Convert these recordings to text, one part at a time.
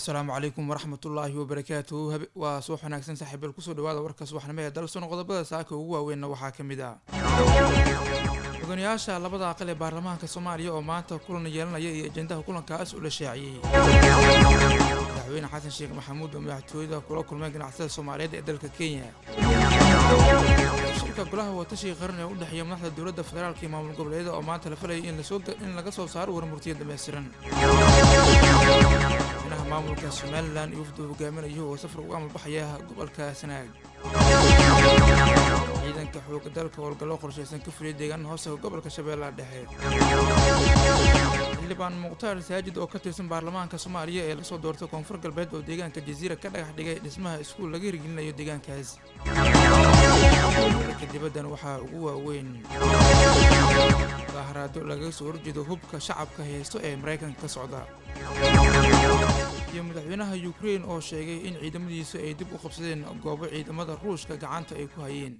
asalaamu calaykum waraxmat ullaahi wabarakaatuhu waa suux wanaagsan saaxiibael kusoo dhawaada warka subaxnimo ee dalsoon qodobada saaka ugu waaweynna waxaa ka mid ah mudanayaasha labada aqal ee baarlamaanka soomaaliya oo maanta kulan yeelanaya iyo ajendaha kulankaas uu la shaaciyey madaxweyne xasan sheekh maxamuud oo madaxtooyada kula kulmay ganacsada soomaaliyeed ee dalka kenya shirka golaha watashiga qaran ee u dhexeeya madaxda dowladda federaalka iyo maamul goboleedyada oo maanta la falayay in laga soo saaro warmurtiya dhammaystiran madaxweynaha maamulka somalilan iyo wafdu hogaaminayo oo safar ugu amalbaxaya gobolka sanaag ciidanka xooga dalka howlgallo qorshaysan ka fuliyay deegaana hoostaga gobolka shabeellaha dhexe xildhibaan mukhtaar saajid oo ka tirsan baarlamaanka soomaaliya ee lasoo doortay koonfur galbeed oo deegaanka jasiira ka dhagax dhigay dhismaha iskuul laga hirgelinayo deegaankaas ka dibaddan waxaa ugu waaweyn daaharaado lagaga soo horjeedo hubka shacabka haysto ee maraykanka ka socda iyo madaxweynaha ukrein oo sheegay in ciidamadiisu ay dib u qabsadeen goobo ciidamada ruushka gacanta ay ku hayeen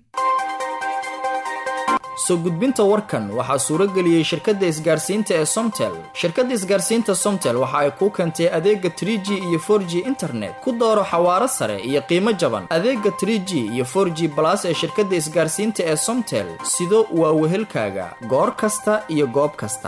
soo gudbinta warkan waxaa suuro geliyey shirkadda isgaarsiinta ee somtel shirkadda isgaarsiinta somtel waxa ay kuu keentay adeega trie g iyo for g internet ku dooro xawaaro sare iyo qiimo jaban adeega trie g iyo for g balas ee shirkadda isgaarsiinta ee somtel sido waa wehelkaaga goor kasta iyo goob kasta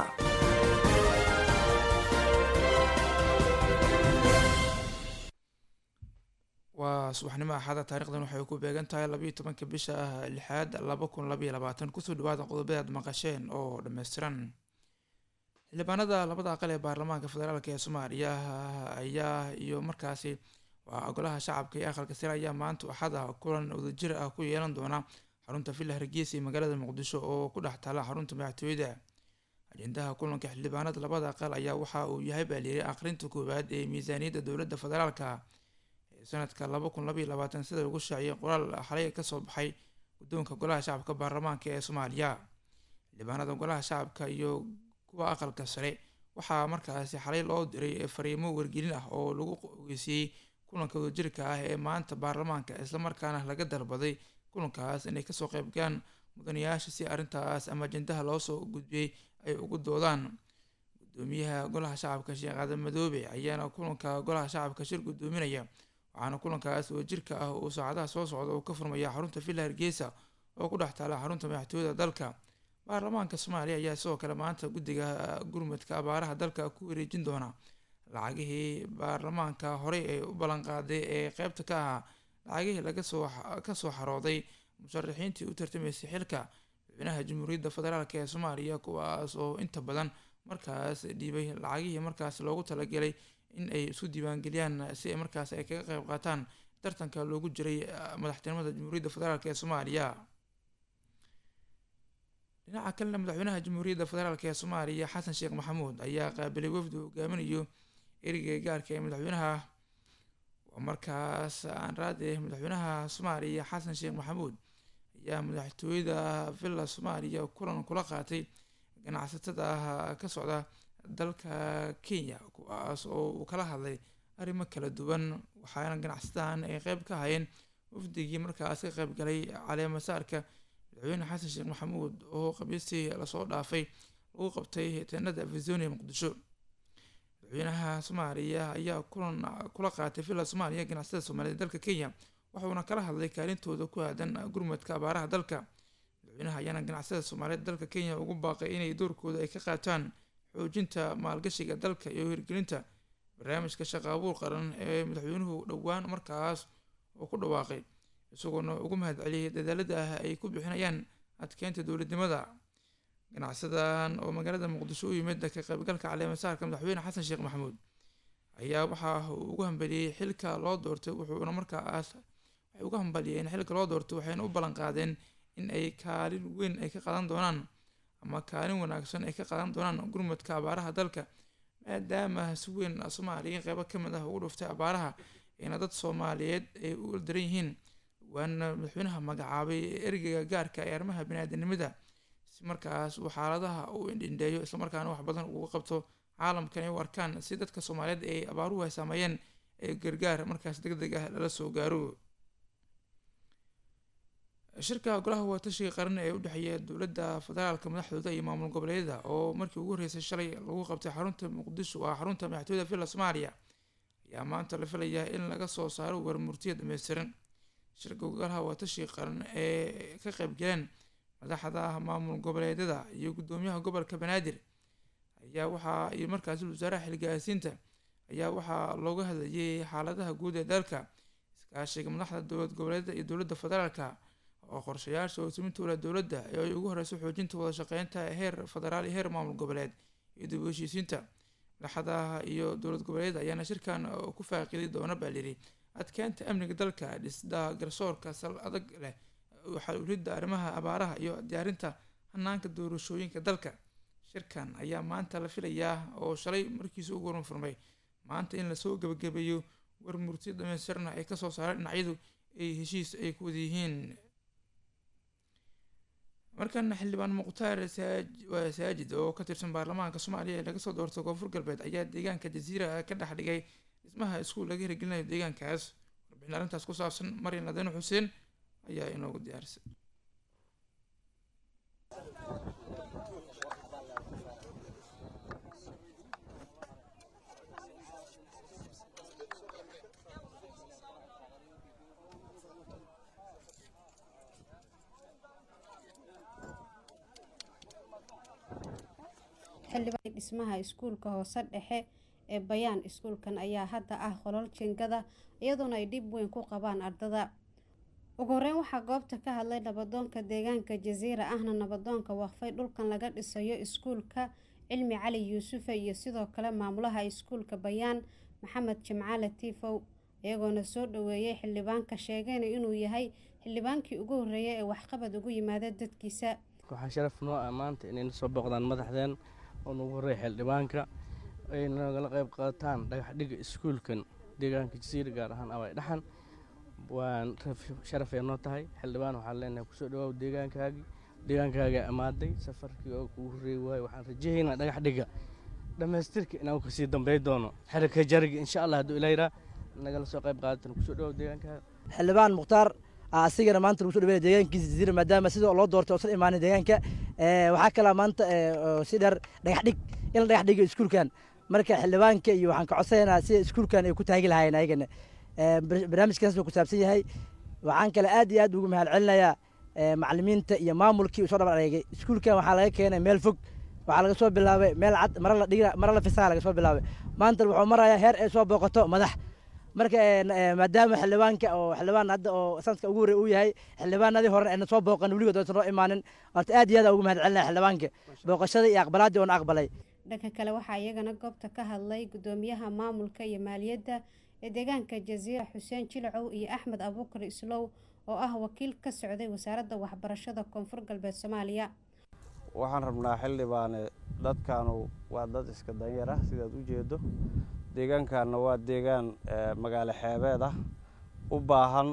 waa subaxnimo axada taarikhdan waxay ku beegan tahay labayo tobanka bisha lixaad laba kun labaiyo labaatan kusoo dhawaada qodobada aad maqasheen oo dhammaystiran xildhibaanada labada aqal ee baarlamaanka federaalk ee soomaaliya ayaa iyo markaasi waa golaha shacabka iyo aqalka sare ayaa maanta axada kulan wadajir ah ku yeelan doona xarunta villa hargeysa iyo magaalada muqdisho oo ku dhex taala xarunta madaxtooyada ajendaha kulanka xildhibaanada labada aqal ayaa waxa uu yahay baaliiray aqrinta koowaad ee miisaaniyadda dowladda federaalka sanadka laba kun labaiyo labaatan sida lagu shaaciyay qoraal xalay kasoo baxay guddoonka golaha shacabka baarlamaanka ee soomaaliya xildhibaanada golaha shacabka iyo kuwa aqalka sare waxaa markaasi xalay loo diray fariimo wargelin ah oo lagu ogeysiiyey kulanka wadajirka ah ee maanta baarlamaanka islamarkaana laga dalbaday kulankaas inay kasoo qeybgalaan mudanayaasha si arrintaas ama ajendaha loosoo gudbiyey ay ugu doodaan gudoomiyaha golaha shacabka sheekh aadan madoobe ayaana kulanka golaha shacabka shir gudoominaya waxaana kulankaas wadajirka ah uu saacadaha soo socda uu ka furmaya xarunta villa hargeysa oo ku dhex taala xarunta madaxtooyada dalka baarlamaanka soomaaliya ayaa sidoo kale maanta guddiga gurmudka abaaraha dalka ku wareejin doona lacagihii baarlamaanka horey ay u ballanqaaday ee qeybta ka ahaa lacagihii laga soo kasoo xarooday musharaxiintii u tartamaysay xilka madaxweynaha jamhuuriyadda federaalk ee soomaaliya kuwaas oo inta badan markaas dhiibay lacagihii markaas loogu talagelay in ay isu diiwaangeliyaan si ay markaas ay kaga qeyb qaataan tartanka loogu jiray madaxtinimada jamhuuriyadda federaalk ee soomaaliya dhinaca kalena madaxweynaha jamhuuriyadda federaalk ee soomaaliya xasan sheekh maxamuud ayaa qaabilay wafdi hogaaminayo ereyga gaarka ee madaxweynaha markaas aan raade madaxweynaha soomaaliya xasan sheekh maxamuud ayaa madaxtooyada villa soomaaliya kulan kula qaatay ganacsatada ka socda dalka kenya kuwaas oo uu kala hadlay arrimo kala duwan waxaana ganacsadahan ay qeyb ka hayeen wafdigii markaas ka qeyb galay caleemasaarka madaxweyne xasan sheekh maxamuud oo qabiistii lasoo dhaafay lagu qabtay teenada afizonia muqdisho madaxweynaha soomaaliya ayaa kulan kula qaatay villa soomaaliya ganacsada soomaaliyed dalka kenya waxuuna kala hadlay kaalintooda ku aadan gurmadka abaaraha dalka madaxweynaha ayaana ganacsada soomaaliyeed dalka kenya ugu baaqay inay doorkooda ay ka qaataan xoojinta maalgashiga dalka iyo hirgelinta barnaamijka shaqa abuur qaran ee madaxweynuhu dhowaan markaas uu ku dhawaaqay isagoona ugu mahad celiyay dadaalada ah ay ku bixinayaan adkeynta dowladnimada ganacsadan oo magaalada muqdisho u yimid ka qaybgalka caleemasaarka madaxweyne xasan sheekh maxamuud ayaa waxa uu ugu hambaliyey xilka loo doortay wuxuuna markaas waxay uga hambaliyeen xilka loo doortay waxayna u ballan qaadeen in ay kaalin weyn ay ka qaadan doonaan ama kaalin wanaagsan ay ka qaadan doonaan gurmudka abaaraha dalka maadaama si weyn soomaaliya qeybo ka mid ah ugu dhuftay abaaraha ayna dad soomaaliyeed ay u daran yihiin waana madaxweynaha magacaabay ergeyga gaarka ee arrimaha bani-aadanimada si markaas uu xaaladaha u indhindheeyo islamarkaana wax badan uga qabto caalamkan ay u arkaan si dadka soomaaliyeed ay abaaruhu ay saameeyeen ee gargaar markaas deg deg ah lala soo gaaro shirka golaha watashiga qaran ee u dhexeeya dowladda federaalka madaxdooda iyo maamul goboleedyada oo markii ugu horreysay shalay lagu qabtay xarunta muqdisho waa xarunta madaxtooyada villa soomaaliya ayaa maanta la filayaa in laga soo saaro warmurtiya dhameystiran shirka golaha watashi qaran ee ka qeybgaleen madaxda maamul goboleedyada iyo guddoomiyaha gobolka banaadir ayaa waxaa iyo markaasi wasaaraha xilgaasiinta ayaa waxaa looga hadlayay xaaladaha guud ee dalka iskaashiga madaxda dowlad goboleedyada iyo dowladda federaalka oo qorshayaasha hoosmintooda dowladda ee ay ugu horeyso xoojinta wada shaqeynta heer federaal iyo heer maamul goboleed iyo dib u heshiisiinta madaxda iyo dowlad goboleed ayaana shirkan ku faaqidi doona baa liri adkeynta amniga dalka dhisda garsoorka sal adag leh xaluulidda arrimaha abaaraha iyo diyaarinta hanaanka doorashooyinka dalka shirkan ayaa maanta la filayaa oo shalay markiisa ugu waran furmay maanta in lasoo gebagabeeyo war murti dhamaystirna ay kasoo saareen dhinacyadu ay heshiis ay ku wada yihiin markana xildhibaan mukhtaar saajid oo ka tirsan baarlamaanka soomaaliya ee laga soo doortay koonfur galbeed ayaa deegaanka jasiira ka dhex dhigay dhismaha iskuul laga hirgelinayo deegaankaas warbixin arrintaas ku saabsan maryan ladeen xuseen ayaa inoogu diyaarisay xildhibaan dhismaha iskuulka hoose dhexe ee bayaan iskuulkan ayaa hadda ah qolol jingada iyadoona ay dhib weyn ku qabaan ardada ugu horeyn waxaa goobta ka hadlay nabadoonka deegaanka jasiira ahna nabadoonka waqfay dhulkan laga dhisayo iskuulka cilmi cali yuusufe iyo sidoo kale maamulaha iskuulka bayaan maxamed jimcaale tiifow iyagoona soo dhaweeyay xildhibaanka sheegayna inuu yahay xildhibaankii ugu horreeyay ee waxqabad ugu yimaada dadkiisa waxaa sharaf noo ah maanta inayna soo booqdaan madaxdeen oo nugu horreeya xildhibaanka ay nagala qayb qaataan dhagaxdhiga iskuulkan deegaanka jasiira gaar ahaan abay dhaxan waan sharafay noo tahay xildhibaan waxaan leenahay kusoo dhawaaw deegaankaagii deegaankaagaa amaaday safarkii oo kugu horreeyi waayo waxaan rajahaynaa dhagaxdhiga dhammaystirka inaan kasii dambey doono xerika jariga insha allah hadduu ilayraa nagala soo qayb qaadatan kusoo dhawaaw deegaankaaga xildhibaan mukhtaar asigana maanta lagu so dhaweynaya deegaankiisa jasiira maadaama sida loo doortay oosan imaanin deegaanka waxaa kalaa maanta si dheer dhagax dhig in la dhagax dhigo iskuulkan marka xildhibaanka iyo waxaan ka codsanaynaa sida iskuulkan ay ku taagi lahaayeen ayagana barnaamijkaas buu ku saabsan yahay waxaan kale aad iyo aad ugu mahad celinayaa macalimiinta iyo maamulkii usoo dhabar adeegay iskuulkan waxaa laga keenay meel fog waxaa laga soo bilaabay meel cad mara la dhigi mara la fisaa laga soo bilaabay maanta wuxuu marayaa heer ay soo booqato madax marka maadaama xildhibaanka oo xildhibaan hadda oo sanadka ugu horey uu yahay xildhibaanadii hore ayna soo booqan weligood aysan noo imaanin horta aad iyo aad ugu mahad celinaya xildhibaanka booqashadii iyo aqbalaaddii oona aqbalay dhanka kale waxaa iyagana goobta ka hadlay guddoomiyaha maamulka iyo maaliyadda ee deegaanka jasiira xuseen jilcow iyo axmed abuukar islow oo ah wakiil ka socday wasaaradda waxbarashada koonfur galbeed soomaaliya waxaan rabnaa xildhibaane dadkaanu waa dad iska danyar ah sidaad u jeedo deegaankaana waa deegaan magaalo xeebeed ah u baahan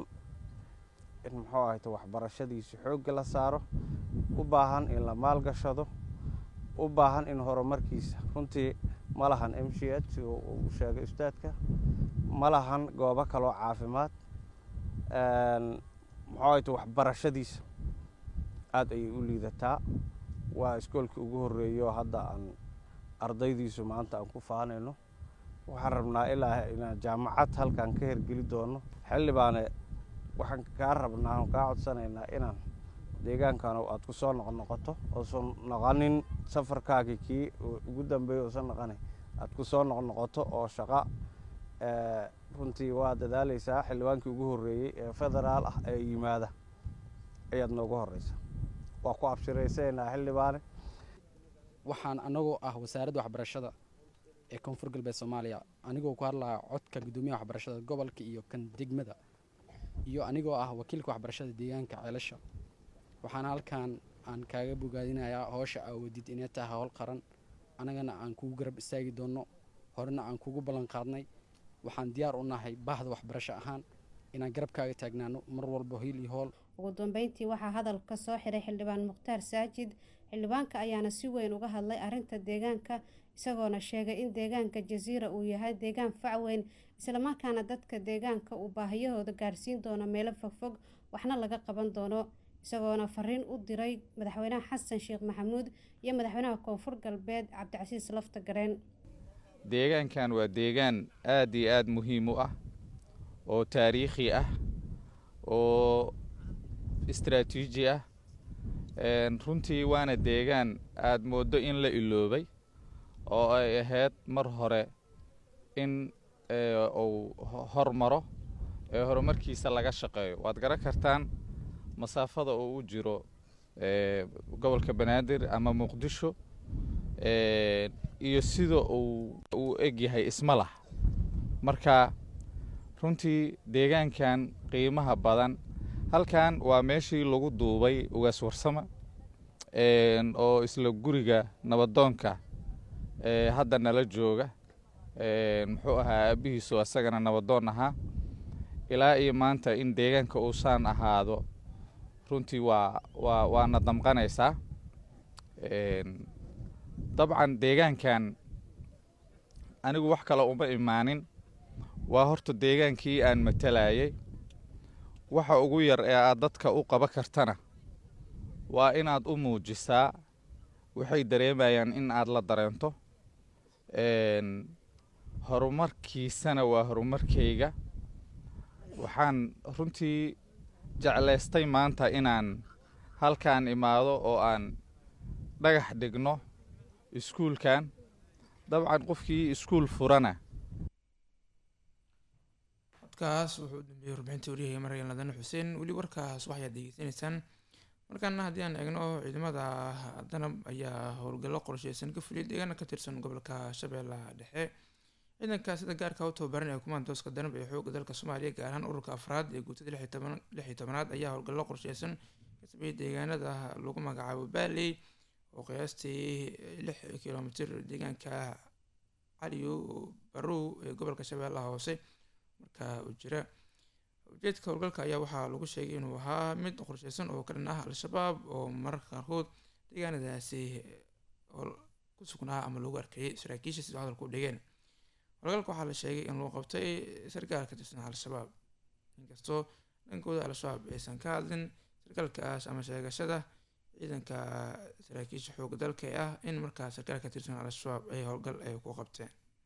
in muxuu ahayto waxbarashadiisa xoogga la saaro u baahan in la maalgashado u baahan in horumarkiisa runtii ma lahan m c h sida uu sheegay ustaadka ma lahan goobo kaloo caafimaad muxuu ahayto waxbarashadiisa aada ayay u liidataa waa iskoolkii ugu horreeyo hadda aan ardaydiisu maanta aan ku faanayno waxaan rabnaa ilaa inaan jaamacad halkaan ka hergeli doono xildhibaane waxaan kaa rabnaa aan kaa codsanaynaa inaan deegaankan aad ku soo noqnoqoto oosan noqonin safarkaagii kii ugu dambeeya oosan noqonin aad ku soo noqnoqoto oo shaqa runtii waa dadaaleysaa xildhibaankii ugu horreeyey ee federaal ah ee yimaada ayaad noogu horeysa waa ku abshiraysaynaa xildhibaane waxaan anagoo ah wasaaradda waxbarashada ee koonfur galbeed soomaaliya anigoo ku hadlaya codka guddoomiyaha waxbarashada gobolka iyo kan degmada iyo anigoo ah wakiilka waxbarashada deegaanka ceelasha waxaana halkan aan kaaga bogaadinayaa howsha aawadid inay tahay howl qaran annagana aan kugu garab istaagi doonno horena aan kugu ballan qaadnay waxaan diyaar u nahay baahda waxbarasho ahaan inaan garabkaaga taagnaano mar walba hiil iyo hool ugu dambeyntii waxaa hadalka soo xiray xildhibaan mukhtaar saajid xildhibaanka ayaana si weyn uga hadlay arrinta deegaanka isagoona sheegay in deegaanka jasiira uu yahay deegaan fac weyn islamarkaana dadka deegaanka uu baahiyahooda gaarsiin doono meelo fogfog waxna laga qaban doono isagoona fariin u diray madaxweynaha xasan sheekh maxamuud iyo madaxweynaha koonfur galbeed cabdicasiis lafta gareen deegaankan waa deegaan aad iyo aad muhiim u ah oo taariikhi ah oo istraatiiji ah runtii waana deegaan aad mooddo in la iloobay oo ay ahayd mar hore in uu hormaro ee horumarkiisa laga shaqeeyo waad garan kartaan masaafada oo u jiro gobolka banaadir ama muqdisho iyo sida uu uu eg yahay isma lah marka runtii deegaankan qiimaha badan halkan waa meeshii lagu duubay ugaas warsama oo isla guriga nabadoonka hadda nala jooga muxuu ahaa aabihiisu asagana nabadoon ahaa ilaa iyo maanta in deegaanka uusaan ahaado runtii waa waa waana damqanaysaa dabcan deegaankan anigu wax kale uma imaanin waa horta deegaankii aan matalayay waxa ugu yar ee aad dadka u qaba kartana waa inaad u muujisaa waxay dareemayaan in aad la dareento horumarkiisana waa horumarkayga waxaan runtii jeclaystay maanta inaan halkaan imaado oo aan dhagax dhigno iskuulkan dabcan qofkii iskuul furana codkaas wuxuu u dambeeyey warbixinta waryahay maryan ladane xuseen weli warkaas waxaad degeysanaysaan markaana haddii aan eegno ciidamada danab ayaa howlgallo qorsheysan ka fuliyay deegaana ka tirsan gobolka shabeellaha dhexe ciidanka sida gaarka u tababaran ee kumaandooska danab ee xoogga dalka soomaaliya gaar ahaan ururka afraad ee guutada lix iyo tobanaad ayaa howlgallo qorsheysan ka sameeyey deegaanada lagu magacaabo baaley oo qiyaastii lix kilomitir deegaanka caliyo barow ee gobolka shabeellaha hoose markaa uu jira ujeedka howlgalka ayaa waxaa lagu sheegay inuu ahaa mid qorsheysan oo ka dhan ah al-shabaab oo mararka qaarkood deegaanadaasi ku sugnaa ama lagu arkayay saraakiisha sida hadalku u dhigeen howlgalka waxaa la sheegay in lagu qabtay sarkaal ka tirsan al-shabaab inkastoo dhankooda al-shabaab aysan ka hadlin sarkaalkaas ama sheegashada ciidanka saraakiisha xooga dalka ee ah in markaa sarkaal ka tirsan al-shabaab ay howlgal ay ku qabteen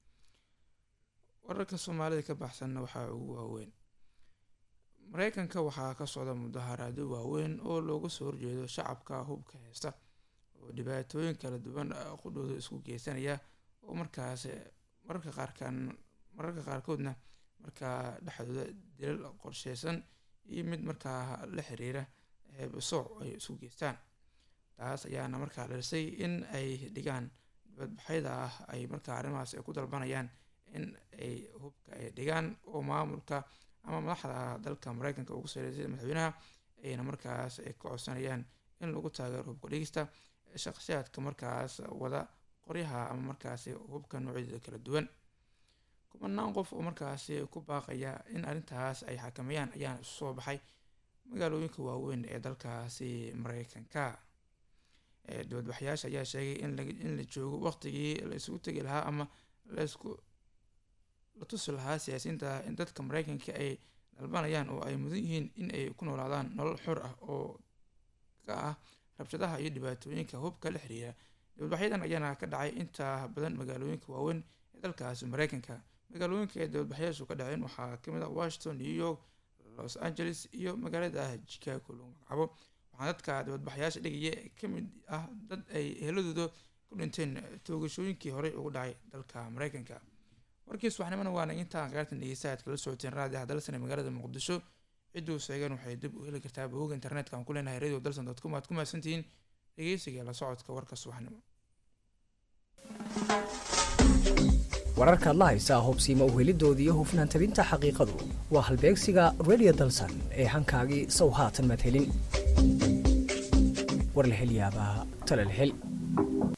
wararka soomaalida ka baxsanna waxaa ugu waaweyn mareykanka waxaa ka socda mudaharaado waaweyn oo looga soo horjeedo shacabka hubka haysta oo dhibaatooyin kala duwan qudhooda isku geysanaya oo markaas mararka qaarkan mararka qaarkoodna markaa dhexdooda dilal qorsheysan iyo mid markaa la xiriira heebasooc ay isku geystaan taas ayaana markaa dhalisay in ay dhigaan dibadbaxyada ah ay markaa arrimahaas ay ku dalbanayaan in ay hubka ay dhigaan oo maamulka ama madaxda dalka mareykanka ugu sareysay madaxweynaha ayna markaas ay ka codsanayaan in lagu taageero hubka dhigista shakhsiyaadka markaas wada qoryaha ama markaasi hubka noocyadooda kala duwan kumanaan qof oo markaasi ku baaqaya in arrintaas ay xakameeyaan ayaana isu soo baxay magaalooyinka waaweyn ee dalkaasi mareykanka dibadbaxyaasha ayaa sheegay in la joogo waqtigii la isugu tegi lahaa ama laisku la tusi lahaa siyaasiyiinta in dadka mareykanka ay dalbanayaan oo ay mudan yihiin in ay ku noolaadaan nolol xor ah oo ka ah rabshadaha iyo dhibaatooyinka hubka la xiriira dibadbaxyadan ayaana ka dhacay inta badan magaalooyinka waaweyn ee dalkaasi mareykanka magaalooyinka ee dibadbaxyaashu ka dhaceen waxaa kamid ah washington new york los angeles iyo magaalada chicago lagu magacaabo waxaa dadka dibadbaxyaasha dhigaya ka mid ah dad ay eheladooda ku dhinteen toogashooyinkii horey ugu dhacay dalka mareykanka warkii subaxnimona waana intaan qaartan dhegeysta aad kala socoteen raadi hadalsane magaalada muqdisho cidduu sheegan waxay dib u heli kartaa bogga internetka aan ku leenahay radio dalson dot com aad ku mahadsantihiin dhegeysiga la socodka warka subaxnimo wararkaad la haysaa hubsiima uhelidooda iyo hufnaan tabinta xaqiiqadu waa halbeegsiga radio dalsan ee hankaagii sow haatan maad helin war la hel yaabaa tala la hel